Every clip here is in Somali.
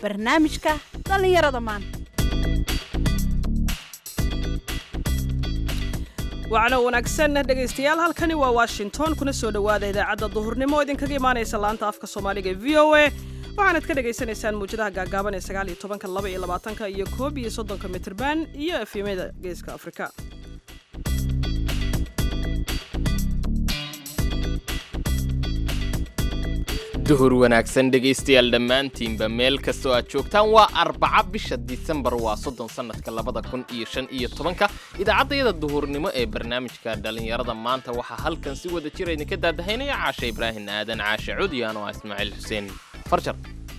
barnaamijka dhallinyarada maanta wacno wanaagsan dhegaystayaal halkani waa washington kuna soo dhowaada idaacadda duhurnimo oo idinkaga imaanaysa laanta afka soomaaliga ee v o a waxaanad ka dhagaysanaysaan muwjadaha gaagaaban ee sagaal iyo tobanka laba iyo labaatanka iyo koob iyo soddonka mitirban iyo efyemada geeska afrika duhur wanaagsan dhegaystayaal dhammaantiinba meel kastoo aad joogtaan waa arbaca bisha disembar waa soddon sannadka labada kun iyo shan iyo tobanka idaacaddayada duhurnimo ee barnaamijka dhallinyarada maanta waxaa halkan si wada jira idinka daadahaynaya caashe ibraahim aadan caashe cudiyaan oo ah ismaaciil xuseen farjar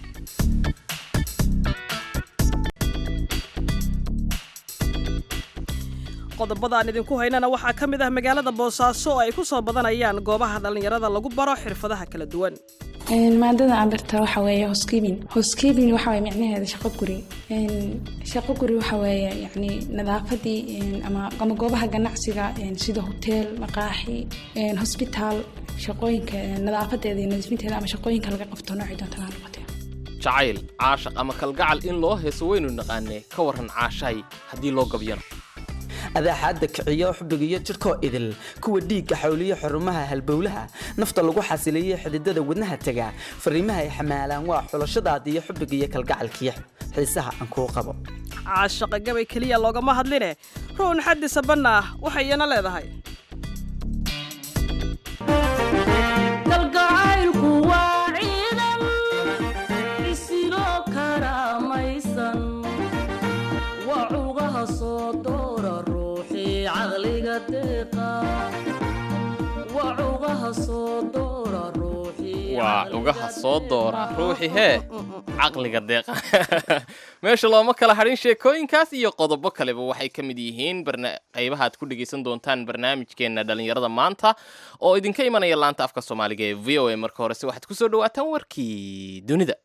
qodobada aan idinku haynana waxaa ka mid ah magaalada boosaaso oo ay ku soo badanayaan goobaha dhallinyarada lagu baro xirfadaha kala duwan maadada aan barta waxa weeye housekeeping housekeeping waxa weeye micnaheeda shaqo guri shaqo guri waxa weeye yacni nadaafadii ama ama goobaha ganacsiga sida hotel maqaaxi hosbitaal shaqooyinka nadaafadeeda iyo nadiifinteeda ama shaqooyinka laga qabto noocii doonta ha noqotee jacayl caashaq ama kalgacal in loo heeso waynu naqaanee ka warran caashahay haddii loo gabyano adaaxaadda kiciyo xubbigiyo jidhkoo idil kuwa dhiigga xawliyo xurumaha halbowlaha nafta lagu xasiliyo xididada wadnaha tega fariimaha ay xamaalaan waa xulashadaada iyo xubbigiiyo kalgacalkiyo xiisaha aan kuu qabo caashaqa gabay keliya loogama hadline ruun xaddi sabanna ah waxay iyana leedahay waa ugaha soo doora ruuxi hee caqliga deeqa meesha looma kala hadhin sheekooyinkaas iyo qodobo kaleba waxay ka mid yihiin qaybaha aad ku dhegaysan doontaan barnaamijkeenna dhallinyarada maanta oo idinka imanaya laanta afka soomaaliga ee v o a marka horese waxaad ku soo dhawaataan warkii dunida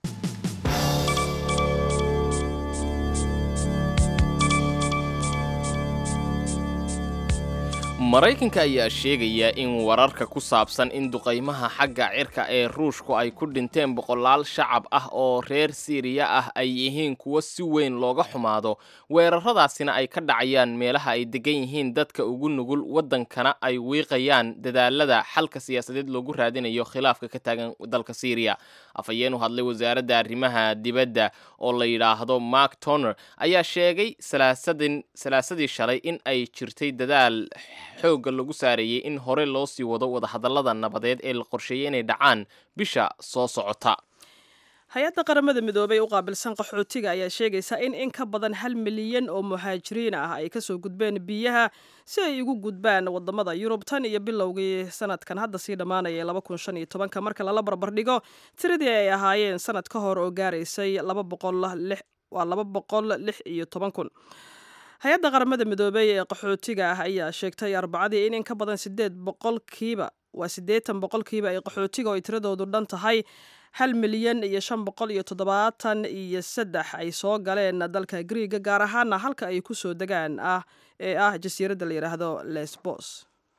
maraykanka ayaa sheegaya in wararka ku saabsan in duqaymaha xagga cirka ee ruushku ay ku dhinteen boqolaal shacab ah oo reer siiriya ah ay yihiin kuwo si weyn looga xumaado weeraradaasina ay ka dhacayaan meelaha ay degan yihiin dadka ugu nugul waddankana ay wiiqayaan dadaalada xalka siyaasadeed loogu raadinayo khilaafka ka taagan dalka siiriya afhayeen u hadlay wasaaradda arrimaha dibadda oo la yidhaahdo mark toner ayaa sheegay salaasadii shalay in ay jirtay dadaal xoogga lagu saareeyey in hore loo sii wado wadahadallada nabadeed ee la qorsheeyey inay dhacaan bisha soo socota hay-adda qaramada midoobey u qaabilsan qaxootiga ayaa sheegaysa in in ka badan hal milyan oo muhaajiriin ah ay kasoo gudbeen biyaha si ay ugu gudbaan wadamada yurub tan iyo bilowgii sanadkan hadda sii dhammaanaya laba kun shan iyo tobanka marka lala barbardhigo tiradii ay ahaayeen sanad ka hor oo gaaraysay laba boqol waa laba boqol lix iyo toban kun hay-adda qaramada midoobey ee qaxootiga ah ayaa sheegtay arbacadii in in ka badan sideed boqolkiiba waa siddeetan boqolkiiba ay qaxootiga oo ay tiradoodu dhan tahay hal milyan iyo shan boqol iyo toddobaatan iyo saddex ay soo galeen dalka griiga gaar ahaana halka ay ku soo degaan ah ee ah jasiiradda la yidhaahdo lesbos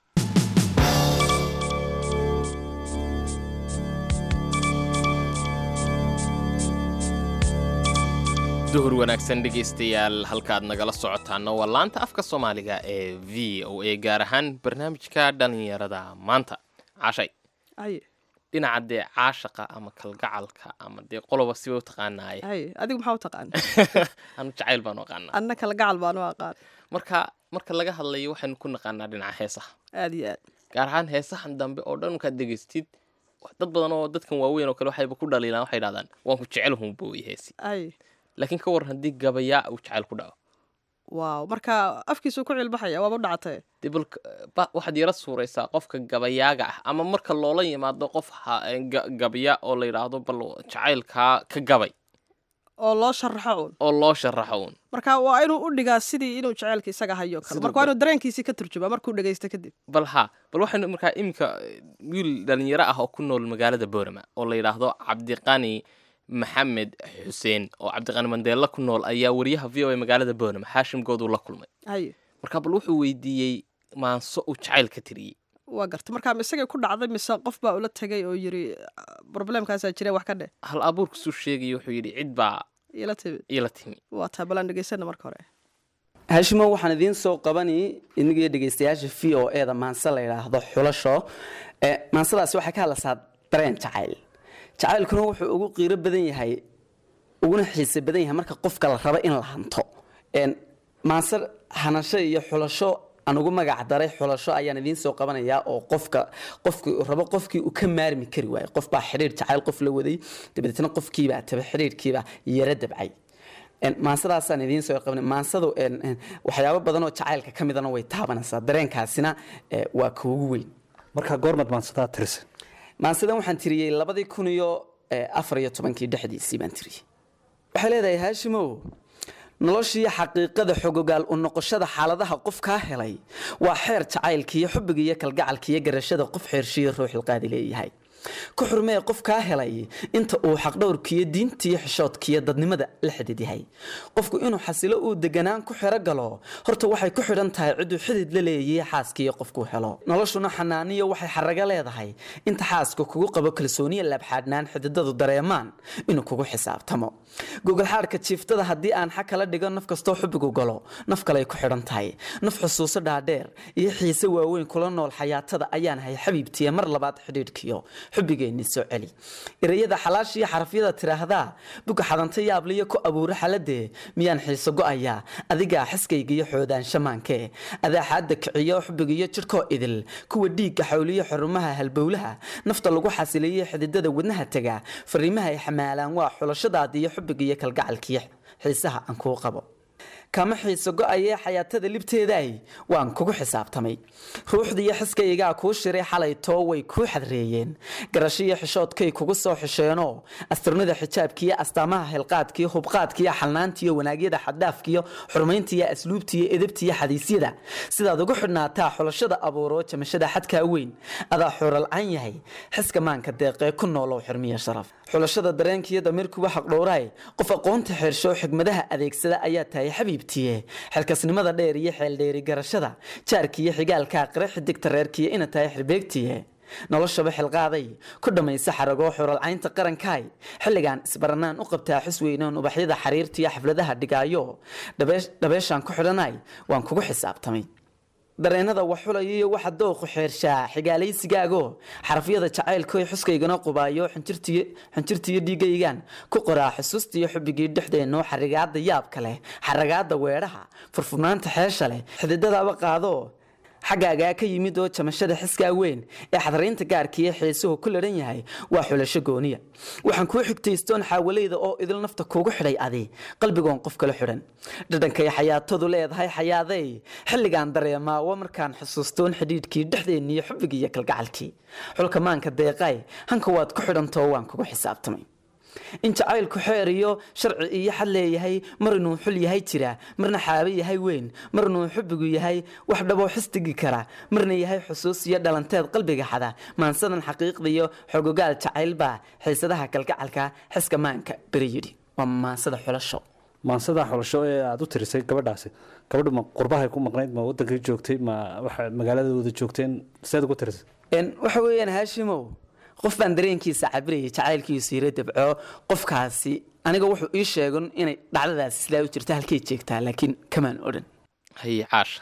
duhur wanaagsan dhegaystayaal halkaad nagala socotaana waa laanta afka soomaaliga ee v o a gaar ahaan barnaamijka dhallinyarada maanta cashay dhinaca dee caashaqa ama kalgacalka ama dee qoloba siba u taqaanaaye adigu maxaa u taqaana anu jacayl baanu aqaanaa anna kalgacal baanu aqaan marka marka laga hadlayo waxaynu ku naqaanaa dhinaca heesaha aad iyo aad gaar ahaan heesahan dambe oo dhan markaad degaystid dad badan oo dadkan waaweyn oo kale waxayba ku dhaliilaan waxay dhahdaan waan ku jecel hunbooy heesi laakiin ka waran haddii gabayaa uu jacayl ku dhaco waaw marka afkiisuu ku cilbaxaya waaba u dhacatay dee bal waxaad yara suuraysaa qofka gabayaaga ah ama marka loola yimaado qof gabya oo la yidhaahdo bal jacaylkaa ka gabay oo loo sharaxo uun oo loo sharaxo uun marka waa inuu u dhigaa sidii inuu jacaylka isaga hayo kale marka waa inuu dareenkiisii ka turjumaa markuu dhegaysto kadib bal ha bal waxaynu markaa iminka wiil dhalinyaro ah oo ku nool magaalada boorama oo la yidhaahdo cabdiqani maxamed xuseen oo cabdiqani mandeella ku nool ayaa wariyaha v o a magaalada boorama xaashim gooduu la kulmay haye marka bal wuxuu weydiiyey maanso uu jacayl ka tiriyey waa garta marka ma isagay ku dhacday mise qof baa ula tegay oo yiri problemkaasaa jira wax ka dheh hal abuurkasuu sheegaya wuxuu yidhi cid baa ila timid iila timi waa taa balaan dhegeysana marka hore haashimo waxaan idiin soo qabani inagii dhegaystayaasha v o e da maanse la yidhaahdo xulasho Eh, maansadaasi waxay ka hadlaysaa dareen jacayl jacaylkuna wuxuu ugu qiiro badan yahay uguna xiise badan yahay marka qofka la rabo in la hanto En, maanse hanasho iyo xulasho aan ugu magac daray xulasho ayaan idiin soo qabanayaa oo qofka qofkii uu rabo qofkii uu ka maarmi kari waayo qof baa xidhiir jacayl qof la waday dabadeetna qofkiibaa taba xidhiirkiibaa yara dabcay En, maansadaasaan idiin soo qabanay maansadu en, en, waxyaabo badan oo jacaylka ka midana way taabanaysaa dareenkaasina eh, waa ka ugu weyn markaa goormad maansadaa tirisa maansadan waxaan tiriyey labadii kun iyo eh, afar iyo tobankii dhexdiisii baan tiriyey waxay leedahay haashimow noloshiiyo xaqiiqada xogogaal u noqoshada xaaladaha qof kaa helay waa xeer jacaylkiiyo xubbiga iyo kalgacalkiiyo garashada qof xeershiyo ruuxilqaadi leeyahay ku xurmee qof kaa helay inta uu xaqdhowrkiyo diintiyo xishoodkiyo dadnimada la xidid yahay qofku inuu xasilo uu deganaan ku xero galo horta waxay ku xidhan tahay ciduu xidid la leeyahay xaaskiiyo qofkuu helo noloshuna xanaaniyo waxay xaraga leedahay inta xaaska kugu qabo kalsooniya laabxaadhnaan xididadu dareemaan inuu kugu xisaabtamo gogolxaadhka jiiftada haddii aan xa kala dhigo naf kastoo xubbigu galo naf kaley ku xidhan tahay naf xusuuso dhaadheer iyo xiise waaweyn kula nool xayaatada ayaan hay xabiibtiya mar labaad xidhiidhkiyo xubbigeennii soo celi ereyada xalaashiyo xarafyada tiraahdaa buga xadanta yaabliyo ku abuuro xaladee miyaan xiiso go'ayaa adigaa xiskaygiyo xoodaanshamaankee adaaxaadda kiciyo xubbigiyo jidhkoo idil kuwa dhiigga xawliyo xarumaha halbowlaha nafta lagu xasiliyo xididada wadnaha tega fariimaha ay xamaalaan waa xulashadaadiyo xubbigiyo kalgacalkiyo xiisaha aan kuu qabo kama xiiso go-ayee xayaatada libteedaay waan kugu xisaabtamay ruuxdiiyo xiskaygaa kuu shiray xalay too way kuu xadreeyeen garashiyo xishoodkay kugu soo xisheenoo astirnida xijaabkiyo astaamaha hilqaadkiyo hubqaadkiyo xalnaantiyo wanaagyada xaddaafkiyo xurmayntiyo asluubtiyo edabtiyo xadiisyada sidaad ugu xidhnaataa xulashada abuuroo jamashada xadkaa weyn adaa xuuralcan yahay xiska maanka deeqee ku noolow xirmiya sharaf xulashada dareenkiiyo damiirkuwa xaqdhowraay qof aqoonta xeersho xigmadaha adeegsada ayaa tahay xabiibtiye xilkasnimada dheer iyo xeeldheeri garashada jaarkiiyo xigaalkaa qire xidigta reerkiyo ina tahay xirbeegtiye noloshaba xilqaaday ku dhammaysa xaragoo xuralcaynta qarankaay xilligaan isbaranaan u qabtaa xus weynoon ubaxyada xariirtiyo xafladaha dhigaayo dhabeeshaan ku xidhanay waan kugu xisaabtamay dareenada waxulaya iyo waxa dooqu xeershaa xigaalaysigaago xarafyada jacaylkoy xuskaygana qubaayo xinjirtiyo dhiigaygaan ku qoraa xusuustiyo xubbigii dhexdeennoo xarigaada yaabka leh xaragaada weedhaha furfurnaanta xeesha leh xididadaba qaado xaggaagaa ka yimid oo jamashada xiskaa weyn ee xadaraynta gaarkiiyo xiisuhu ku ladhan yahay waa xulasho gooniya waxaan kuu xigtaystoon xaawalayda oo idil nafta kuugu xidhay adi qalbigoon qof kala xidhan dhadhankay xayaatadu leedahay xayaadey xilligaan dareemaa wa markaan xusuustoon xidhiidhkii dhexdeenniyo xubbigiiyo kalgacalkii xulka maanka deeqaay hanka waad ku xidhantoo waan kugu xisaabtamay in jacaylku xeer iyo sharci iyo xad leeyahay mar inuu xul yahay jira marna xaabe yahay weyn mar inuu xubbigu yahay wax dhaboo xistigi kara marna yahay xusuus iyo dhalanteed qalbiga xada maansadan xaqiiqda iyo xogogaal jacaylbaa xiisadaha kalgacalka xiska maanka beri yidhi waa maansada xulasho maansadaa xulasho ee aada u tirisay gabadhaasi gabadhu ma qurbahay ku maqnayd ma wadankay joogtay ma waxa magaalada wada joogteen seed ugu tirisay waxa weeyaan haashimow qof baan dareenkiisa cabirayay jacaylkiisu yaro dabco qofkaasi aniga wuxuu ii sheegan inay dhacdadaasi sidaa u jirta halkay jeegtaa laakiin kamaan odhan haye caasha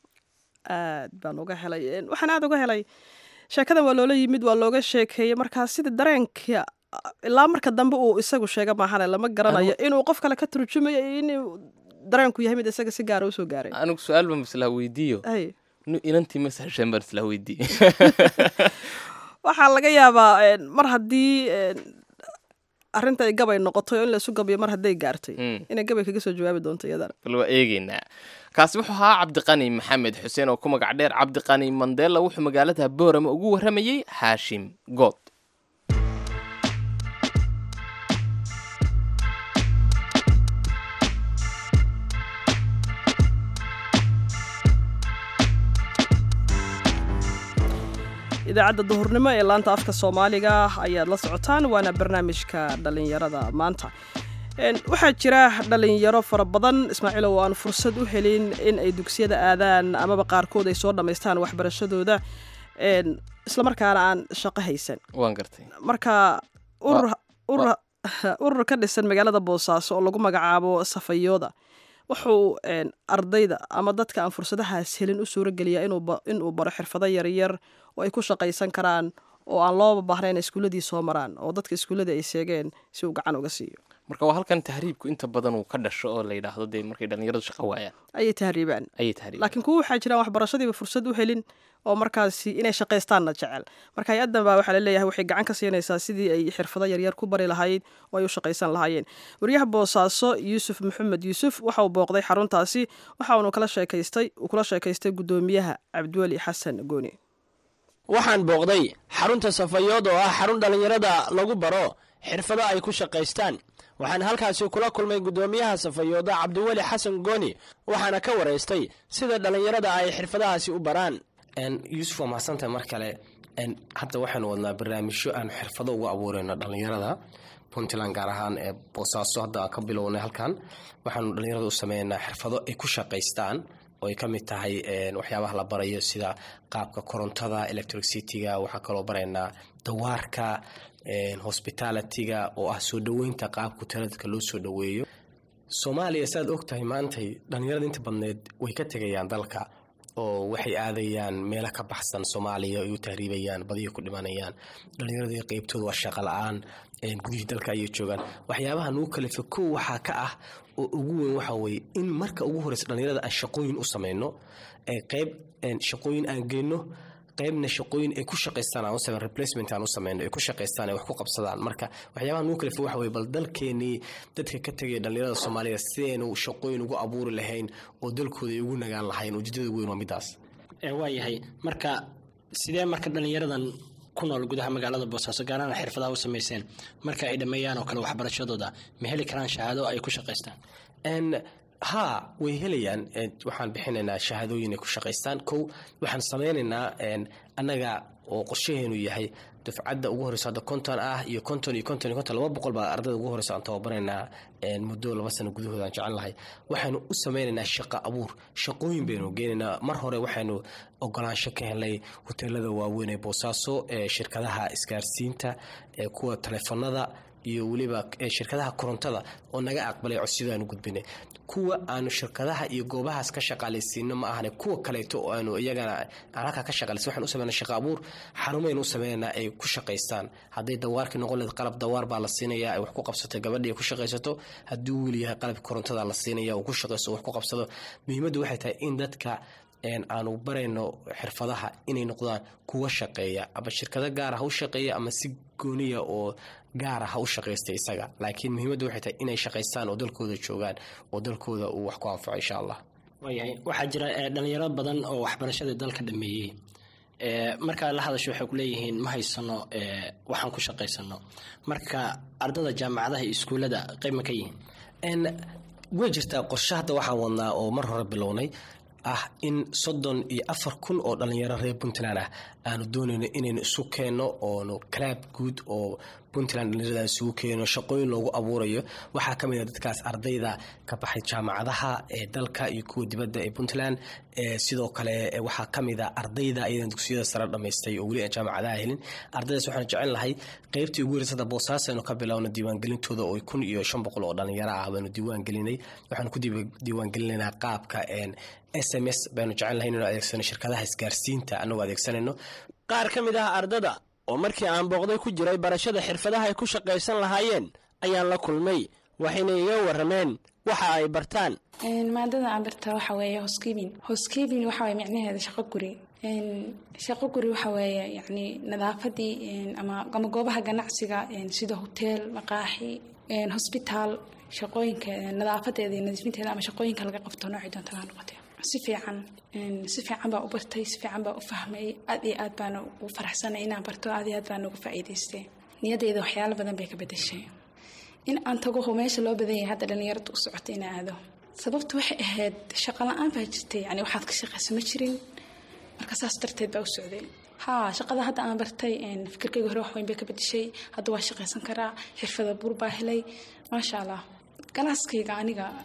aad baan uga helay waxaan aada uga helay sheekadan waa loola yimid waa looga sheekeeyey markaa sida dareenka ilaa marka dambe uu isagu sheega maahane lama garanayo inuu qof kale ka turjumayo inuu dareenku yahay mid isaga si gaara usoo gaaray anigu su-aal baan islaa weydiiyo Ay. nu inantii masahasheen baan islaa weydiiye waxaa laga yaabaa een, mar haddii een, arrinta ay gabay noqoto oo in laisu gabayo mar hadday gaartay Mm. inay gabay kaga soo jawaabi doonto iyadana bal waa eegeynaa kaasi wuxuu ahaa cabdiqani maxamed xuseen oo ku magac dheer cabdiqani mandela wuxuu magaalada boorama ugu warramayey haashim good idaacadda duhurnimo ee laanta afka soomaaliga ayaad la socotaan waana barnaamijka dhallinyarada maanta Een, waxaa jira dhallinyaro fara badan ismaaciil oo aan fursad u helin in ay dugsiyada aadaan amaba qaarkood ay soo dhammaystaan waxbarashadooda een, islamarkaana aan shaqo haysan waan gartay marka urur urur urur ka dhisan magaalada boosaaso oo lagu magacaabo safayooda wuxuu een, ardayda ama dadka aan fursadahaas helin u suurogeliyaa inuu ba- inuu baro xirfado yaryar oo ay ku shaqaysan karaan oo aan looba baahnayn inay iskuuladii soo maraan oo dadka iskuuladii ay sheegeen si uu gacan uga siiyo marka waa halkan tahriibku inta badan uu ka dhasho oo la yidhaahdo dee markay dhallinyaradu shaqo waayaan ayay tahriibaan ayay tahriib laakiin kuwa waxaa jiraan waxbarashadiiba fursad u helin oo markaasi inay shaqaystaanna jecel marka hay-addan baa waxaa laleeyahay waxay gacan ka siinaysaa sidii ay xirfado yaryar ku bari lahayd oo ay u shaqaysan lahaayeen wariyaha boosaaso yuusuf maxamed yuusuf waxa uu booqday xaruntaasi waxa uunu kala sheekaystay uu kula sheekaystay guddoomiyaha cabdiweli xasan gooni waxaan booqday xarunta safayood oo ah xarun dhallinyarada lagu baro xirfado ay ku shaqaystaan waxaan halkaasi kula kulmay guddoomiyaha safayooda cabdiweli xasan gooni waxaana ka waraystay sida dhallinyarada ay xirfadahaasi u baraan yuusuf waa mahadsantahay mar kale hadda waxaanu wadnaa barnaamijyo aan xirfado ugu abuureyno dhallinyarada puntland gaar ahaan ee boosaaso hadda aan ka bilownay halkan waxaanu dhallinyarada u sameynaa xirfado ay ku shaqaystaan oo ay ka mid tahay waxyaabaha la barayo sida qaabka korontada electricityga waxaa kaloo baraynaa dawaarka hospitalityga oo ah soo dhoweynta qaabka taladka loo soo dhoweeyo soomaaliya saaad og tahay maantay dhallinyarada inta badneed way ka tegayaan dalka oo waxay aadayaan meelo ka baxsan soomaaliya ay u tahriibayaan badiya ku dhimanayaan dhallinyaradii qeybtooda waa shaqa la-aan gudihii dalka ayay joogaan waxyaabaha nugu kalifa kow waxaa ka ah oo ugu weyn waxaa weye in marka ugu horeysa dhallinyarada aan shaqooyin u samayno qeyb shaqooyin aan geyno qaybna shaqooyin ay ku shaqaystaan aan u sameyn replacement aan u sameyno ay ku shaqaystaan ay wax ku qabsadaan marka waxyaabaha nugu kalifa waxa weye bal dalkeenii dadka ka tegaya dhallinyarada soomaalida sidaynu shaqooyin ugu abuuri lahayn oo dalkooda ay ugu nagaan lahayn ujeedada weyn waa midaas waayahay marka sidee marka dhallinyaradan ku nool gudaha magaalada boosaaso gaarana xirfadaha u samayseen marka ay dhammeeyaan oo kale waxbarashadooda ma heli karaan shahaado ay ku shaqaystaan ha way helayaan waxaan bixinaynaa shahaadooyin ay ku shaqaystaan kow waxaan sameynaynaa annaga oo qorshaheenu yahay dufcadda ugu horeysa hadda konton ah iyo konton iyo konton iyo konton laba boqol baa ardayda ugu horeysa aan tababaraynaa muddo laba sano gudahooda aan jecel lahay waxaynu u sameynaynaa shaqo abuur shaqooyin baynu geenaynaa mar hore waxaynu ogolaansho ka helnay hoteelada waaweyn ee boosaaso ee shirkadaha isgaarsiinta ee kuwa taleefanada iyo weliba shirkadaha korontada oo naga aqbalay codsiyadaanu gudbinay kuwa aanu shirkadaha iyo goobahaas ka shaqaalaysiino ma ahane kuwa kaleeto oo aanu iyagana aan halkaa ka shaqaalaysin waxaan u sameynaa shaqa abuur xarumaynu u sameynaynaa ay ku shaqaystaan hadday dawaarkii noqon lahayd qalab dawaar baa la siinayaa ay wax ku qabsato gabadhii ay ku shaqaysato hadduu wiil yahay qalabki korontada la siinaya uu ku shaqaysto wax ku qabsado muhiimaddu waxay tahay in dadka aanu barayno xirfadaha inay noqdaan kuwa shaqeeya ama shirkado gaara ha u shaqeeya ama si gooniya oo gaara ha u shaqaysta isaga laakiin muhiimaddu waxay tahay inay shaqaystaan oo dalkooda joogaan oo dalkooda uu wax ku anfaco insha allah waayahay waxaa jira dhalinyaro badan oo waxbarashadii dalka dhameeyey markaa la hadasho waxay ku leeyihiin ma haysano waxaan ku shaqaysano marka ardada jaamacadaha iyo iskuullada qayb ma ka yihiin way jirtaa qorshe hadda waxaan wadnaa oo mar hore bilownay ah in soddon iyo afar kun oo dhallinyaro reer puntland ah aanu doonayno inaynu isu keenno oonu kalaab guud oo puntland dhallinyarada isugu keeno shaqooyin loogu abuurayo waxaa ka mid a dadkaas ardayda ka baxay jaamacadaha ee dalka iyo kuwa dibadda ee puntland sidoo kale waxaa ka mid a ardayda iyadan dugsiyada sare dhamaystay oo weli aan jaamacadaha helin ardaydaas waxaan jecel lahay qeybtii ugu horeysada boosaaso aynu ka bilowno diiwaangelintooda oo kun iyo shan boqol oo dhallinyaro ah baanu diiwaan gelinay waxaanu ku diiwaangelinaynaa qaabka s m s baynu jecel lahay inaynu adeegsano shirkadaha isgaarsiinta annagoo adeegsanayno qaar ka mid ah ardada oo markii aan booqday ku jiray barashada xirfadaha ay ku shaqaysan lahaayeen ayaan la kulmay waxayna iga warrameen waxa ay bartaan maadada aan bartaa waxa weeye housekeeping housekeeping waxa waye micnaheeda shaqo guri shaqo guri waxa weeye yacni nadaafadii ama ama goobaha ganacsiga sida hoteel maqaaxi hosbitaal shaqooyinka nadaafadeeda iyo nadiifinteeda ama shaqooyinka laga qabto noocii doonta ha noqotee si fiican si fiican baa u bartay si fiican baa u fahmay aad iyo aad baana ugu faraxsanay inaan barto aad iyo aad baan uga faa'iidaystay niyadeyda waxyaalo badan bay ka bedeshay in aan tago meesha loo badan yahay hadda dhallinyarada u socota in aado sababtu waxay ahayd shaqo la-aan baa jirtay yani waxaad ka shaqaysa ma jirin marka saas darteed baa u socday haa shaqada hadda aan bartay fikirkayga hore wax weyn bay ka bedeshay hadda waa shaqaysan karaa xirfada buur baa helay maasha allah ganacskayga aniga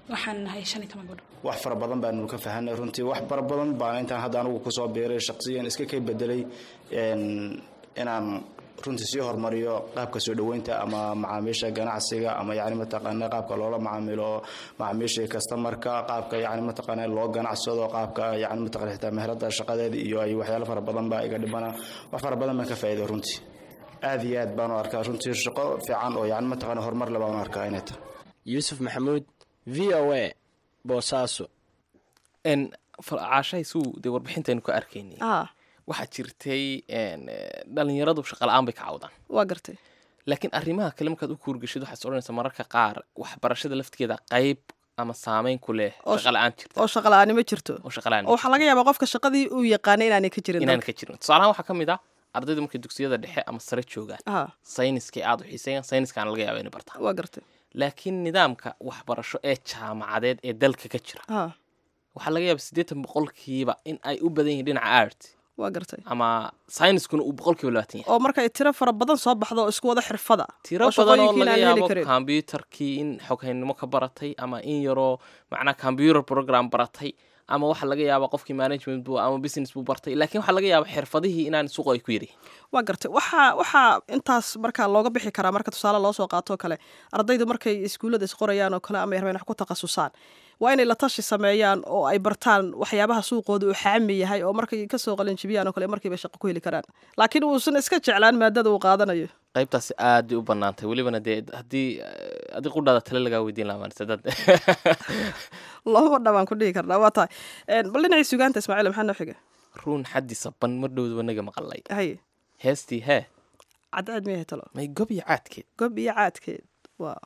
waxaan nahay shan iyo toban gabdho wax fara badan baanu ka fahanay runtii wax fara badan baan intaan hadda anigu kusoo biiray shaqsiyan iska kay bedelay inaan runtii sii horumariyo qaabka soo dhoweynta ama macaamiisha ganacsiga ama yani mataqaana qaabka loola macaamilo macaamiisha customarka qaabka yani mataqaana loo ganacsado qaabka yani mataqana xitaa meherada shaqadeeda iyo ay waxyaalo fara badan baa iga dhibana wax fara badan baan ka faa'iiday runtii aad iyo aad baanu arkaa runtii shaqo fiican oo yani mataqaana horumar le baanu arkaa inay tahay yuusuf maxamuud v o a boosaaso caashahay suu dee warbixintaynu ka arkaynay ah waxaa jirtay dhalinyaradu shaqala-aan bay ka cawdaan waa gartay laakiin arrimaha kale markaad u kuurgashid waxaad odhanaysaa mararka qaar waxbarashada laftigeeda qayb ama saameyn ku leh Oo sh- shaqala-aan jirta oo shaqa la-aani ma jirto oo shaqala-aan oo waxaa laga yaabaa qofka shaqadii uu yaqaanay inaanay ka jirin inaan dalka. ka jirin tusaalahaan waxaa ka mid ah ardayda markay dugsiyada dhexe ama sare joogaan ah sayniskay aada u xiiseeyaan sayniskaana laga yaaba inay bartaan waa gartay laakiin nidaamka waxbarasho ee jaamacadeed ee dalka ka jira ah waxaa laga yaaba siddeetan boqolkiiba in ay u badan yihiin dhinaca art waa gartay ama sayniskuna uu boqolkiiba labaatan yahay oo markay tiro fara badan soo baxdo oo isku wada xirfada tiro oo badan oo shaqooyinkii laga inaan heli yaabo karin kombyutarkii in xoghaynimo ka baratay ama in yaroo macnaa computer program baratay ama waxaa laga yaaba qofkii management buu ama business buu bartay laakiin waxaa laga yaaba xirfadihii inaan suuqa ay ku yari waa gartay waxaa waxaa intaas markaa looga bixi karaa marka tusaale loo soo qaato oo kale ardaydu markay iskuullada isqorayaan oo kale ama ay rabeen wax ku takhasusaan waa inay la tashi sameeyaan oo ay bartaan waxyaabaha suuqooda uu xaami yahay oo markay kasoo qalinjibiyaan oo kale markiiba shaqo ku heli karaan laakiin uusan iska jeclaan maadada uu qaadanayo qaybtaasi aad bay u banaantay welibana dee haddii eh, haddii qudhaada tale lagaa weydiin lahaa maanta dad looma dhabaan ku dhihi karnaa waa tahay Een, bal dhinacii sugaanta ismaaciil maxaa noo xiga ruun xaddi saban mar dhowdaba naga maqalay haye heestii hee cadceed miyahay talo may gob iyo caadkeed gob iyo caadkeed waa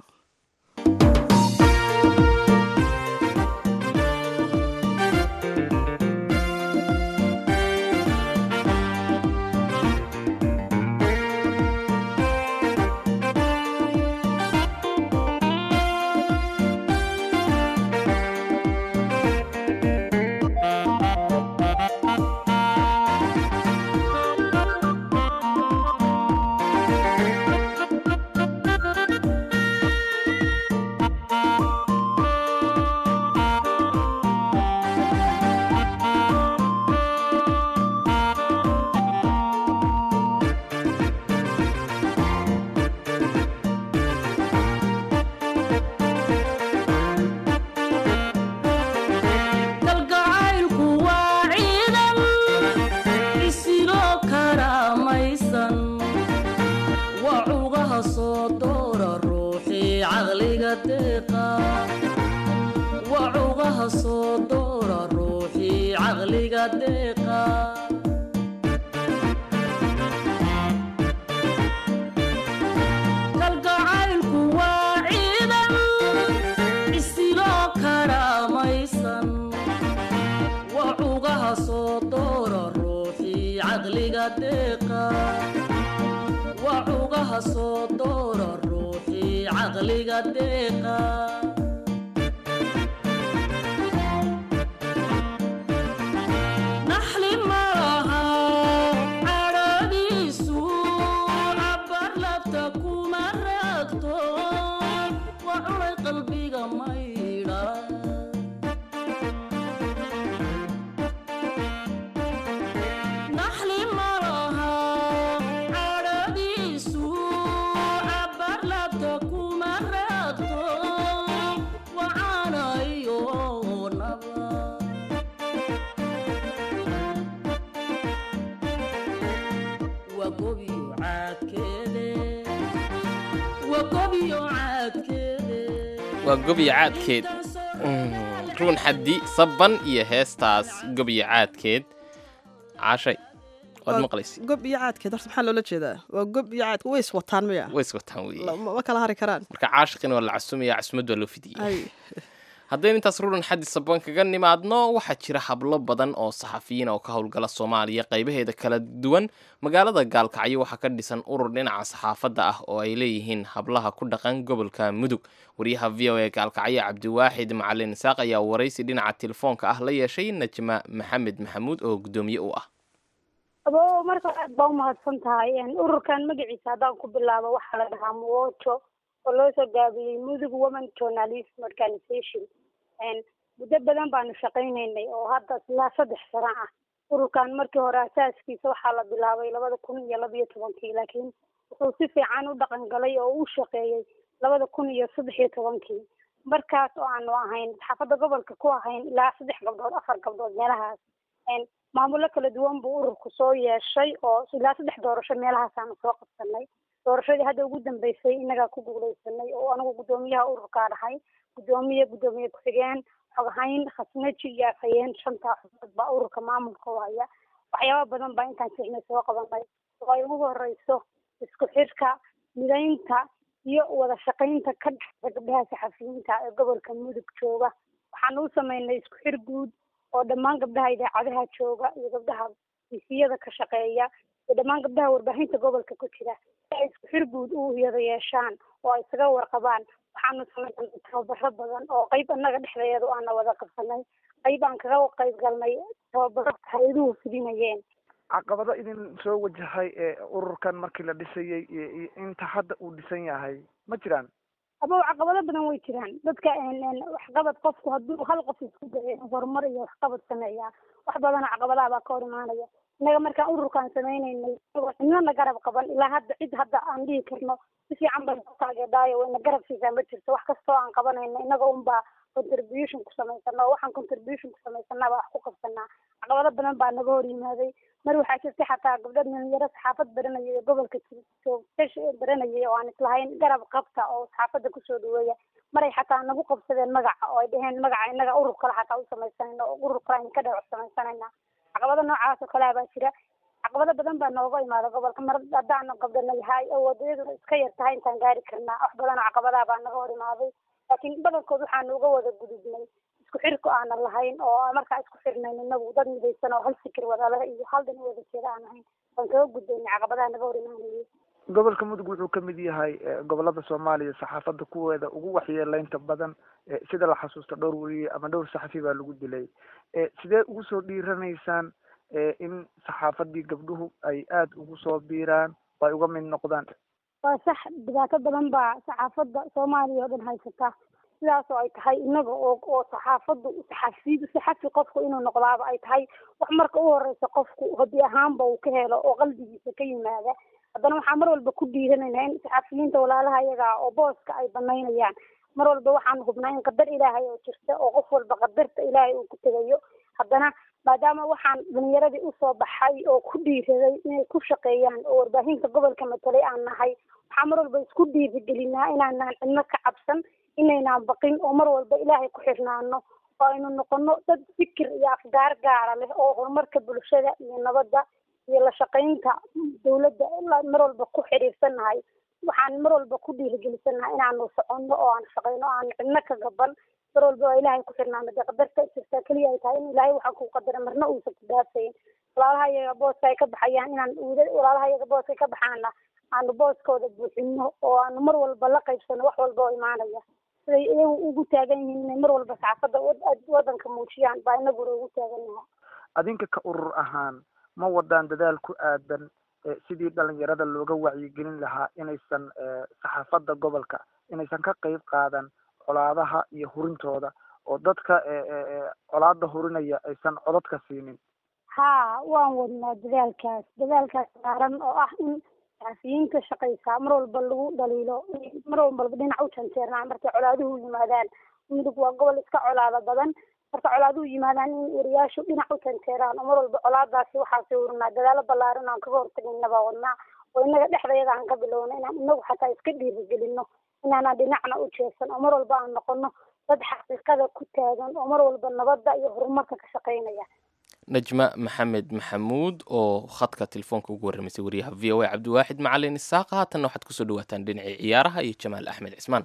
kalgacaylku waa ciidan isiloo karaamaysan waa cugaha soo doora ruuxii caqliga deeqa waa cugaha soo doora ruuxii caqliga deeqa kalgacaylku waa ciidan isiloo karaamaysan waa cugaha soo doora ruuxii caqliga deeqa waa cugaha soo doora ruuxii caqliga deeqa naxli malaha cadhadiisu cabar labta kuma raagto waa cunay qalbiga maydha naxli malaha cadhadiisu cabar labta kuma raagto wacaanayo naba waa gobiyo caadkeede waa gobiyo caadkeede waa gob iyo caadkeed Mm, ruun xaddi saban iyo heestaas gob iyo caadkeed caashay waad Waa maqlaysa gob iyo caadkeed horta maxaa loola jeedaa waa gob iyo caadke way is wataan miya way is wataan weeye La- ma ma kala hari karaan marka caashiqina waa la casumaya casumad waa loo fidiyey ay haddaynu intaas ruran xaddi saban kaga nimaadno waxaa jira hablo badan oo saxafiyiin oo ka howlgala soomaaliya qaybaheeda kala duwan magaalada gaalkacyo waxaa ka dhisan urur dhinaca saxaafadda ah oo ay leeyihiin hablaha ku dhaqan gobolka mudug wariyaha v o a gaalkacyo cabdiwaaxid macalin isaaq ayaa waraysi dhinaca telefoonka ah la yeeshay najma maxamed maxamuud oo guddoomiye u ah abo marka aad baa umahadsan tahay Een, ururkan magaciisa haddaan ku bilaabo waxaa la dhahaa muwoto oo loo soo gaabiyey mudug women journalism organization muddo badan baanu shaqaynaynay oo hadda ilaa saddex sano ah ururkan markii hore asaaskiisa waxaa la bilaabay labada kun iyo labiyo tobankii laakiin wuxuu si fiican u dhaqan galay oo u shaqeeyey labada kun iyo saddex iyo tobankii markaas oo aanu ahayn xaafadda gobolka ku ahayn ilaa saddex gabdhood afar gabdhood meelahaas maamulo kala duwan buu ururku soo yeeshay oo ilaa saddex doorasho meelahaas aanu soo qabsanay doorashadii hadda ugu dambeysay innagaa ku guuleysanay oo anigu guddoomiyaha ururkaa dhahay guddoomiye guddoomiye ku-xigeen xoghayn khasnaji iyo afhayeen shantaa xubnood baa ururka maamulka u haya waxyaaba badan baa intaan sixnay soo qabanay oo ay ugu horeyso isku xirka midaynta iyo wada shaqaynta ka dhexda gabdhaha saxafiyiinta ee gobolka mudug jooga waxaanu u sameynay isku xir guud oo dhammaan gabdhaha idaacadaha jooga iyo gabdhaha fisiyada ka shaqeeya iyo dhammaan gabdhaha warbaahinta gobolka ku jira si ay isku xir guud u yada yeeshaan oo ay isaga warqabaan waxaanu sameynay tababaro badan oo qayb annaga dhexdeedu aana wada qabsanay qayb aan kaga qayb galnay tababaro hay-aduhu fidinayeen caqabado idin soo wajahay ee ururkan markii la dhisayey iyo iyo inta hadda uu dhisan yahay ma jiraan aba caqabado badan way jiraan dadka waxqabad qofku hadduu hal qof isku dayo horumar iyo waxqabad sameeyaa wax badana caqabadaha baa ka hor imaanaya innaga markaan ururkaan sameynaynay cidnana garab qaban ilaa hadda cid hadda aan dhihi karno si fiican bay noo taageedhaayo wayna garab siisaa ma jirto wax kastoo aan qabanayno innaga unbaa contribution ku samaysana oo waxaan contribution ku samaysana baa wax ku qabsanaa caqabado badan baa naga hor yimaaday mar waxaa jirtay xataa gabdho dhalinyaro saxaafad baranaya ee gobolka baranayay oo aan islahayn garab qabta oo saxaafadda kusoo dhaweeya maray xataa nagu qabsadeen magaca oo ay dhaheen magaca innaga urur kale xataa u samaysanayna oo urur kale aan ka dhex samaysanayna caqabado noocaas oo kalea baa jira caqabado badan baa nooga imaada gobolka mar haddaanu gabdhana yahay oo wadayaduna iska yar tahay intaan gaari karnaa wax badan oo caqabadaha baa naga hor imaaday laakiin badankood waxaanu uga wada gudubnay isku xirku aanan lahayn oo markaa isku xirnayn inagu dad midaysan oo hal fikir wadaleh iyo hal dhan wada jeeda aan ahayn waan kaga gudbaynay caqabadaha naga hor imaanayay gobolka mudug wuxuu ka mid yahay gobolada soomaaliya saxaafadda kuweeda ugu waxyeeleynta badan sida la xasuusto dhowr weriye ama dhowr saxafi baa lagu dilay sidee ugu soo dhiiranaysaan in saxaafadii gabdhuhu ay aada ugu soo biiraan oo ay uga mid noqdaan waa sax dhibaato badan baa saxaafadda soomaaliya oo dhan haysata sidaas oo ay tahay inaga oo oo saxaafaddu saxafi saxafi qofku inuu noqdaaba ay tahay wax marka u horeysa qofku hobi ahaanba uu ka helo oo qalbigiisa ka yimaada haddana waxaan mar walba ku dhiiranaynaa in saxafiyiinta walaalaha iyaga oo booska ay banaynayaan mar walba waxaan hubnaa in qadar ilaahay oo jirta oo qof walba qadarta ilaahay uu ku tegayo haddana maadaama waxaan dhalinyaradii usoo baxay oo ku dhiiraday inay ku shaqeeyaan oo warbaahinta gobolka matalay aan nahay waxaan mar walba isku dhiirigelinaa inaanaan cidno ka cabsan inaynaan baqin oo mar walba ilaahay ku xirnaano oo aynu noqono dad fikir iyo afgaar gaara leh oo horumarka bulshada iyo nabadda iyo la shaqaynta dawladda mar walba ku xiriirsannahay waxaan mar walba ku dhiirigelisanaha inaanu soconno oo aan shaqayno oo aan cidno ka gaban mar walba waa ilaahay ku xirnaano dee qadarta jirtaa keliya ay tahay in ilaahay waxaa ku qadara marna uusan ku dhaafayn walaalaha iyaga booska ay ka baxayaan inaan walaalaha iyaga booska ay ka baxaana aanu booskooda buuxino oo aanu mar walba la qaybsano wax walba oo imaanaya siday iyagu ugu taagan yihiin inay mar walba saxaafadda wadanka muujiyaan baa inaguna ugu taagannaha adinka ka urur ahaan ma wadaan dadaal ku aadan sidii dhalinyarada looga wacyigelin lahaa inaysan saxaafadda gobolka inaysan ka qeyb qaadan colaadaha iyo hurintooda oo dadka colaada hurinaya aysan codadka siinin haa waan wadnaa dadaalkaas dadaalkaas saaran oo ah in saxafiyiinta shaqaysaa mar walba lagu dhaliilo mar walba dhinac u janjeernaa markay colaaduhu yimaadaan mudug waa gobol iska colaada badan marka colaaduhu yimaadaan in wariyaashu dhinac u janjeeraan oo mar walba colaadaasi waxaasi urinaa dadaalo ballaaran aan kaga hortagayna baa wadnaa oo inaga dhexdayada aan ka bilowna inaan inagu xataa iska dhiirigelino inaanaan dhinacna u jeesan oo mar walba aan noqono dad xaqiiqada ku taagan oo mar walba nabadda iyo horumarka ka shaqaynaya najma maxamed maxamuud oo khadka telefoonka ugu warramaysay wariyaha v o a cabdiwaaxid macalin isaaqa haatanna waxaad kusoo dhawaataan dhinacii ciyaaraha iyo jamaal axmed cismaan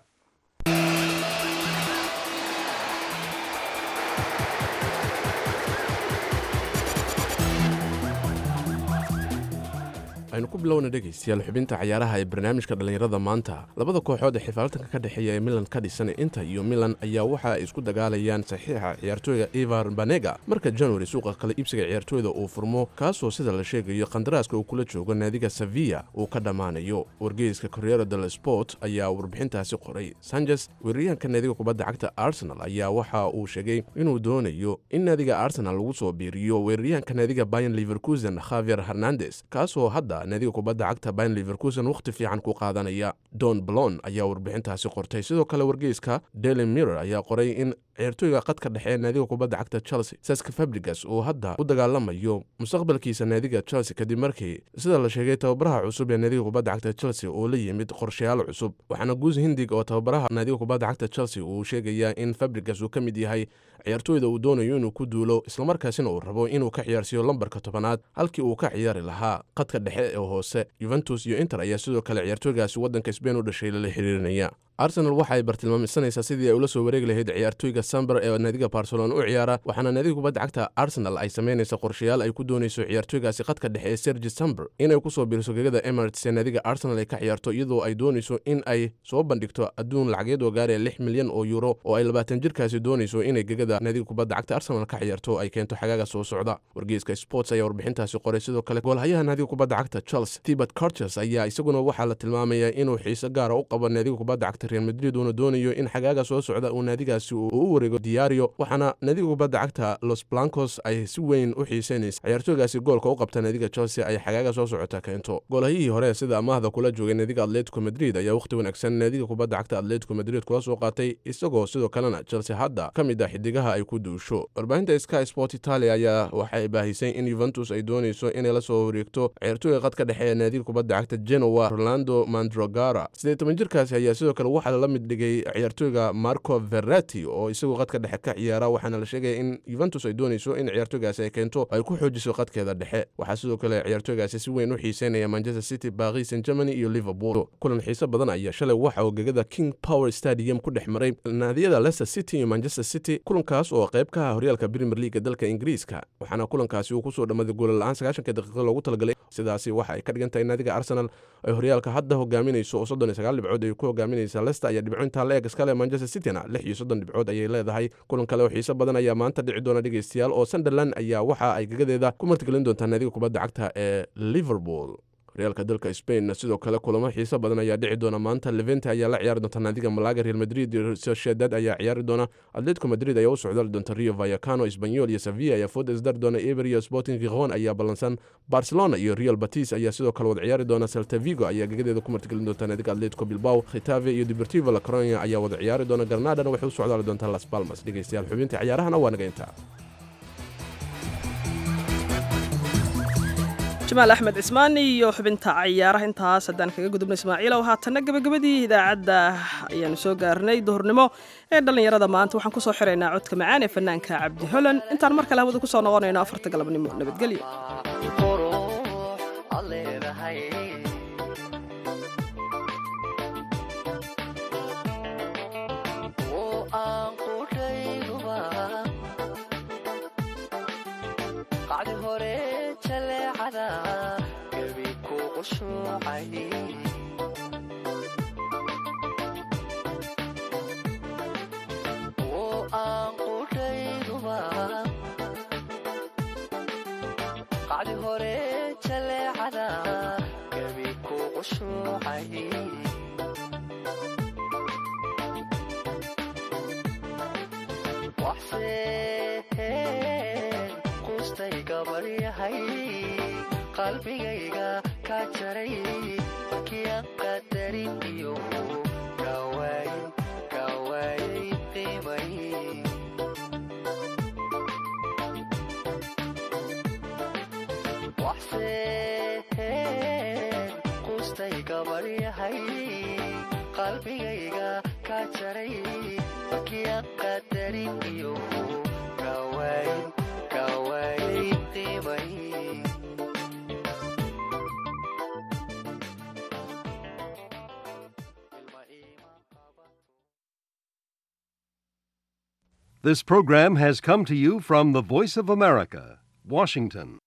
aynu ku bilowna dhegaystayaal xubinta cayaaraha ee barnaamijka dhallinyarada maanta labada kooxood ee xifaaltanka ka dhexeeya ee milan ka dhisan inter iyo milan ayaa waxa ay isku dagaalayaan saxiixa ciyaartooyga ivar banega marka january suuqa kala iibsiga ciyaartooyda uu furmo kaasoo sida la sheegayo qandaraaska uu kula joogo naadiga sevilla uu ka dhammaanayo wargeyska corriero del sport ayaa warbixintaasi qoray sanchez weeraryahanka naadiga kubadda cagta arsenal ayaa waxa uu sheegay inuu doonayo in naadiga arsenal lagu soo biiriyo weeraryahanka naadiga bayan leverkusen khavier hernandes kaasoo hadda naadiga kubadda cagta bayan leverkusen wakhti fiican ku qaadanaya don blon ayaa warbixintaasi qortay sidoo kale wargeyska daily mirror ayaa qoray in ciyaartooyga qadka dhexe ee naadiga kubadda cagta chelsea saska fabrigas uu hadda u dagaalamayo mustaqbalkiisa naadiga chelsea kadib markii sida la sheegay tababaraha cusub ee naadiga kubadda cagta chelsea uu la yimid qorshayaal cusub waxaana guus hindig oo tababaraha naadiga kubadda cagta chelsea uu sheegayaa in fabrigas uu ka mid yahay ciyaartooyda uu doonayo inuu ku duulo islamarkaasina uu rabo inuu ka ciyaarsiiyo lambarka tobanaad halkii uu ka ciyaari lahaa qadka dhexe ee hoose yuventus iyo inter ayaa sidoo kale ciyaartooygaasi waddanka sbain u dhashay lala xiriirinaya arsenal waxa ay bartilmaameysanaysaa sidii ay ula soo wareegi lahayd ciyaartooyga samber ee naadiga barcelona u ciyaara waxaana naadiga kubadda cagta arsenal ay samaynaysa qorshayaal ay ku doonayso ciyaartooygaasi qadka dhexe ee sergi samber inay ku soo biiriso gegada emirates ee naadiga arsenal ay ka ciyaarto iyadoo ay doonayso in ay soo bandhigto adduun lacageed oo gaaraya lix milyan oo yuuro oo ay labaatan jirkaasi doonayso inay gegada naadiga kubadda cagta arsenal ka ciyaarto ay keento xagaaga soo socda wargeyska sports ayaa warbixintaasi qoray sidoo kale goolhayaha naadiga kubadda cagta chelsea tibert carches ayaa isaguna waxaa la tilmaamayaa inuu xiise gaara u qabo naadiga kubadda cagta real madrid uuna doonayo in xagaaga soo socda uu naadigaasi uu u wareego diario waxaana naadiga kubadda cagta los blancos ay si weyn u xiiseynaysa ciyaartooygaasi goolka u qabta naadiga chelsea ay xagaaga soo socota keento goolhayihii hore sida amaahda kula joogay naadiga atletico madrid ayaa wakhti wanaagsan naadiga kubadda cagta atletico madrid kula soo qaatay isagoo sidoo kalena chelsea hadda ka mid ah xidigaha ay ku duusho warbaahinta sky sport italia ayaa waxay baahisay in yuventus ay doonayso inay la soo wareegto ciyaartooyga qadka dhexe ee naadiga kubadda cagta genoa rolando mandrogara siddeed toban jirkaasi ayaa sidoo kale waxaa la mid dhigay ciyaartooyga marco verati oo isagu qadka dhexe ka ciyaara waxaana la sheegaya in yuventus ay doonayso in ciyaartooygaasi ay keento ay ku xoojiso qadkeeda dhexe waxaa sidoo kale ciyaartooygaasi si weyn u xiiseynaya manchester city paris saint germany iyo liverpool kulan xiise badan ayaa shalay waxa uu gegada king power stadium ku dhex maray naadiyada leicester city iyo manchester city kulankaas oo qayb ka ah horyaalka premier leaga dalka ingiriiska waxaana kulankaasi uu kusoo dhammaaday goolla-aan sagaashanka daqiiqo loogu talagalay sidaasi waxa ay ka dhigan tahay naadiga arsenal ay horyaalka hadda hogaaminayso oo soddon iyo sagaal dhibcood ay ku hogaaminaysa leicester ayaa dhibco intaa la eg iskale manchester cityna lix iyo soddon dhibcood ayay leedahay kulan kale oo xiise badan ayaa maanta dhici doona dhegaystayaal oo sunderland ayaa waxa ay gegadeeda ku martigelin doontaa naadiga kubadda cagta ee liverpool horyaalka dalka spain sidoo kale kulamo xiise badan ayaa dhici doona maanta levente ayaa la ciyaari doonta naadiga malaga real madrid iyo sociedad ayaa ciyaari doona atletico madrid ayaa u socdaali doonta rio vayacano espanyol iyo sevilla ayaa food isdari doona eber iyo sporting gijon ayaa ballansan barcelona iyo real batis ayaa sidoo kale wada ciyaari doona celta vigo ayaa gegadeeda ku martigelin doonta naadiga atletico bilbao khitave iyo deportivo la coronia ayaa wada ciyaari doona granadana waxay u socdaali doontaa las palmas dhegeystayaal xubinta ciyaarahana waa naga intaa jamaal axmed cismaan iyo xubinta cayaaraha intaas haddaan kaga gudubna ismaaciilow haatanna gabagabadii idaacadda ayaanu soo gaarnay duhurnimo ee dhallinyarada maanta waxaan kusoo xiraynaa codka macaan ee fanaanka cabdi holan intaan mar kale hawada kusoo noqonayno afarta galabnimo nabadgelyo qalbigayga ka jaray markiian qadarin iyo kawaayay qiimay waxseen qustay gabaryahay qalbigayga ka jaray markiian qadarin iyo kawaayay qiimay This program has come to you from the Voice of America, Washington.